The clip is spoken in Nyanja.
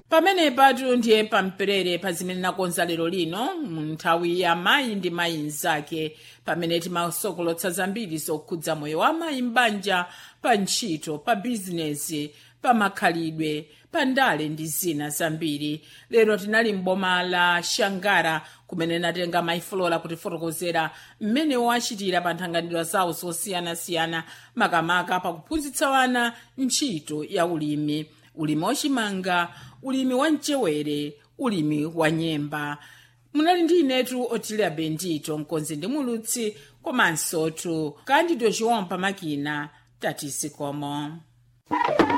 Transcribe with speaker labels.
Speaker 1: pamene patu ndiye pamperere pa zimene nakonza lero lino mu nthawi ya mayi ndi mayi mnzake pamene timasokolotsa zambiri zokhudza moyo wa mayi m'banja pa ntchito pa bizinesi pa makhalidwe pa ndale ndi zina zambiri lero tinali m'boma la shangara kumene natenga mayifulola kutifotokozera mmene wachitira pa nthanganidwa zawo zosiyanasiyana makamaka pakuphunzitsa wana ntchito ya ulimi ulimi wachimanga ulimi wa mchewere ulimi wa nyemba munali ndi inetu otilia bendito mkonzi ndi mulutsi komanso tu kandido chiwompa makina tatisi komo